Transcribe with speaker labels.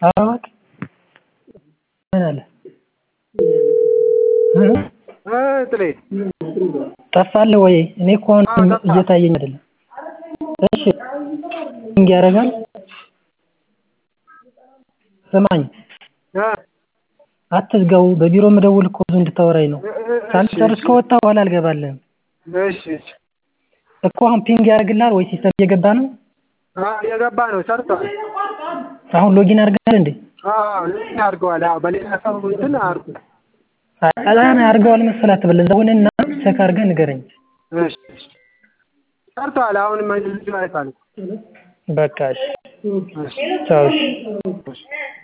Speaker 1: ኧረ እባክህ ምን አለ
Speaker 2: ጥሌ
Speaker 1: ጠፋለህ ወይ? እኔ እኮ አሁን እየታየኝ አይደለም። እሺ ፒንግ ያደርጋል። ስማኝ አትዝጋው በቢሮ ምደውል እኮ ብዙ እንድታወራኝ ነው። ሳልጨርስ ከወጣህ በኋላ አልገባልህም።
Speaker 2: እሺ እሺ
Speaker 1: እኮ አሁን ፒንግ ያደርግልሃል ወይ ሲስተም እየገባ ነው?
Speaker 2: አዎ እየገባ ነው ሰርቷል።
Speaker 1: አሁን ሎጊን አድርገሃል እንዴ?
Speaker 2: አዎ ሎጊን አድርገዋል። አዎ በሌላ ሰው እንትን አድርጉ።
Speaker 1: አላን አድርገዋል መሰለህ አትበል። እዛ ሁንና ቼክ አድርገህ ንገረኝ።
Speaker 2: እሺ እሺ ሰርቷል። አሁንም ልጁ አይቷል።
Speaker 1: በቃ እሺ ቻው እሺ።